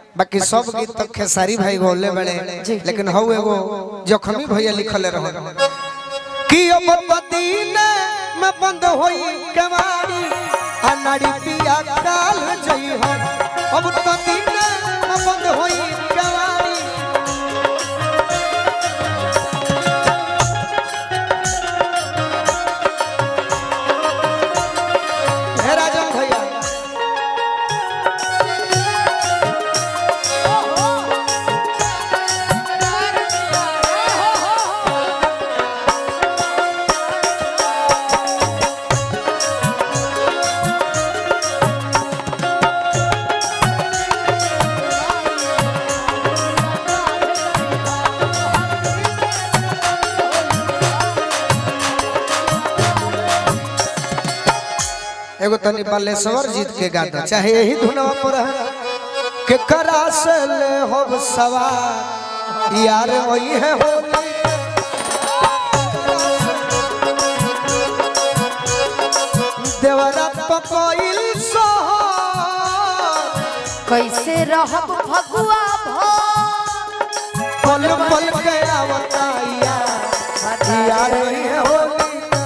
बाकी सब गीत तो खेसारी भाई गौले बड़े लेकिन हऊ एगो जखमी भैया लिखल रहे कि अब मदीने में बंद होई कवारी अनाड़ी पिया काल जई हो अब मदीने में बंद होई कवारी हे राजन भैया एगो तनी बालेश्वर जीत के गाता चाहे यही धुनवा पर है के करा से ले होब सवार यार वही है होली देवरा पकोइल सोहर कैसे रहब भगुआ पल पल के आवता यार यार वही है होली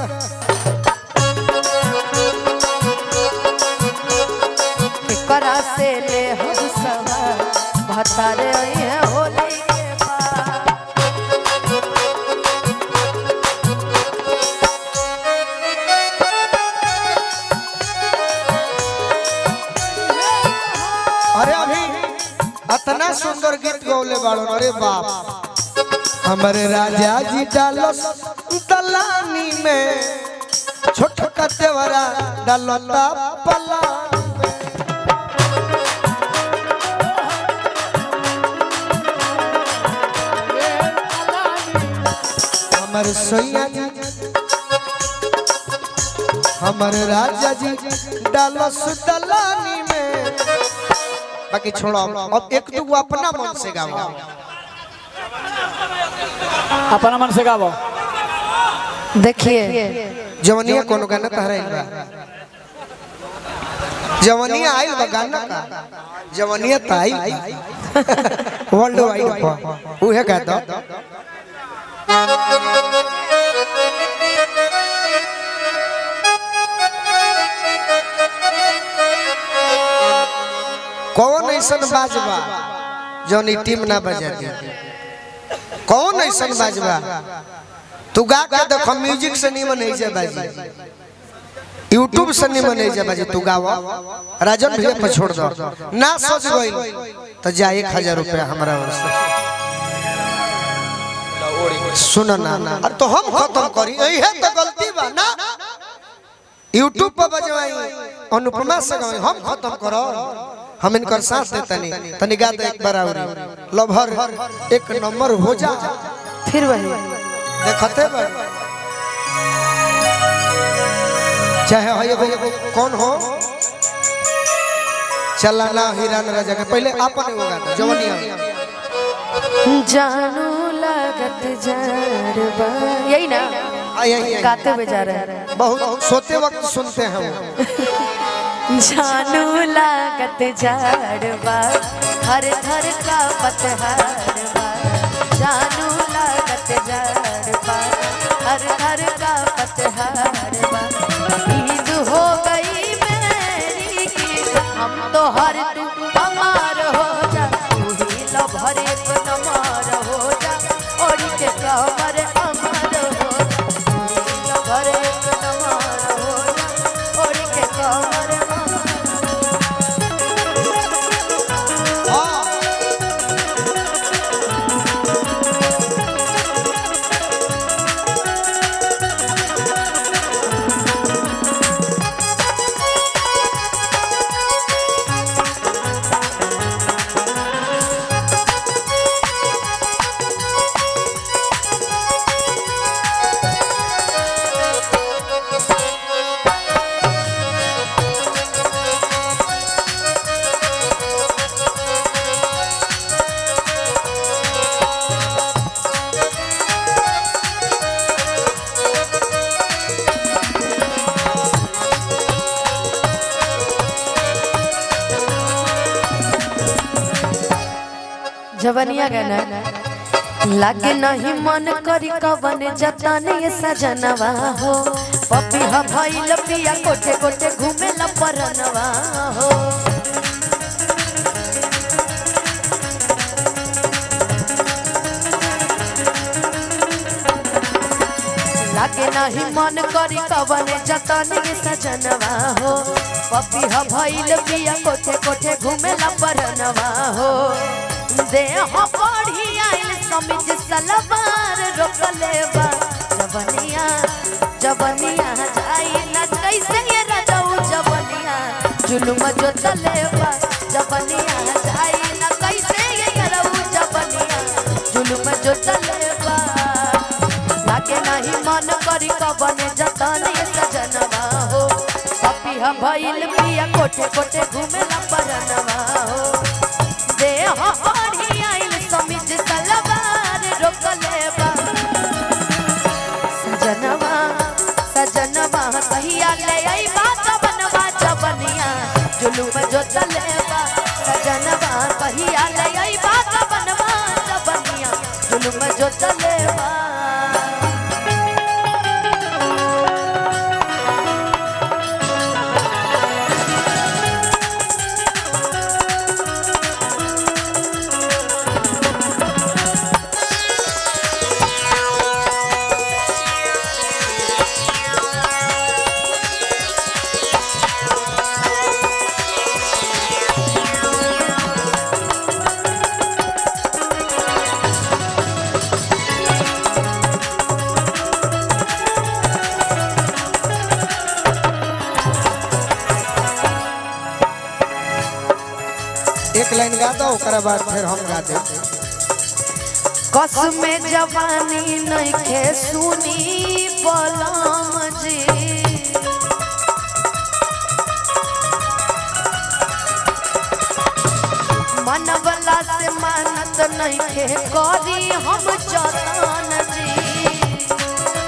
करा से ले हम सवार भतारे है होली के बाद अरे अभी इतना सुंदर गीत गौले बाड़ो अरे बाप हमारे राजा जी डालस दलानी में छोट कतेवरा डालता पला हमारे सैया जी हमारे राजा जी डालस दलानी में बाकी छोड़ो अब एक दो अपना मन से गाओ अपना मन से गावो देखिए जवनिया कोनो गाना तहरा आइल बा जवनिया आइल बा गाना का जवनिया त आइल वर्ल्ड वाइड पर उहे का दो कौन ऐसन बाजबा जौन ई टीम ना बजा दी कौन ऐसन बाजबा तू गा के देखो म्यूजिक से नहीं बने जा बाजी यूट्यूब से नहीं बने जा बाजी तू गावा राजन भैया पर छोड़ दो ना सोच गई तो जा एक हजार रुपया हमारा ओर से सुन ना ना अरे तो हम खत्म करी यही है तो गलती बा ना यूट्यूब पर बजवाई अनुपमा से गवाई हम खत्म करो हम इनकर साथ देता नहीं तनी गा दे एक बार और लभर एक नंबर हो जा फिर वही देखते बड़ चाहे हो एगो कौन हो चलाना हिरान राजा के पहले अपन एगो गाना जवनिया जानू लागत जारबा यही ना आ यही यही। गाते हुए जा रहे हैं बहुत सोते वक्त सुनते हैं हम जानू लागत जाड़वा हर हर का पतहारवा जानू लागत जाड़वा हर हर का पतहारवा ईद हो गई मेरी हम तो हर तू हमार हो जा तू ही लभर एक नमार हो जा और के कमर अमर हो जा तू ही लभर एक नमार हो जा और के कमर अमर जवनिया गाना लागे नहीं मन करी कवन जतन ये सजनवा हो पपी ह भइल पिया कोठे कोठे घूमे ला परनवा हो लागे नहीं मन करी कवन जतन ये सजनवा हो पपी ह भइल पिया कोठे कोठे घूमे ला परनवा हो देह बढ़ी आइल समिज सलवार रोकले बा जवनिया जवनिया जाई न कैसे ये रजऊ जवनिया जुलुम जो चले बा जवनिया जाई न कैसे ये रजऊ जवनिया जुलुम जो चले बा लागे नहीं मन करी कवन जतन ये सजनवा हो पपी ह भइल पिया कोठे कोठे घूमे ला परनवा हो देह बढ़ी आइल समिज सलवार रोकले बा सजनवा सजनवा कहिया ले आई बात बनवा जबनिया जुलुम जो चले बा सजनवा कहिया ले आई बात बनवा जबनिया जुलुम जो चले बा एक लाइन गा दो ओकरा बाद फिर हम गा दे कस में जवानी नइखे सुनी बलम जी मनवला से मानत नइखे करी हम जतन जी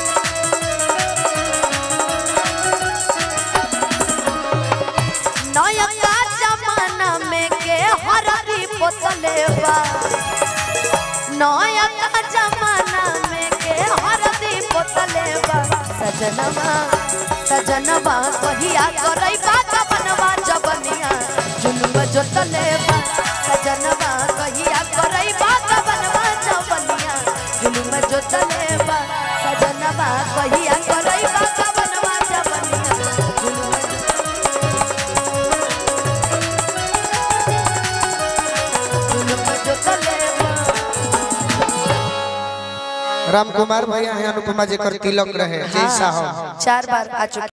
नया जमाना में के हरदी पोतले बा नया का जमाना में के हरदी पोतले बा सजनवा सजनवा कहिया करई बात बनवा जबनिया जुलुम जोतले बा सजनवा कहिया करई बात बनवा जबनिया जुलुम जोतले बा सजनवा कहिया करई बात बनवा जबनिया जुलुम जुलुम जोतले बा राम कुमार भैया हैं अनुपमा जी कर तिलक रहे जैसा हो चार बार आ चुके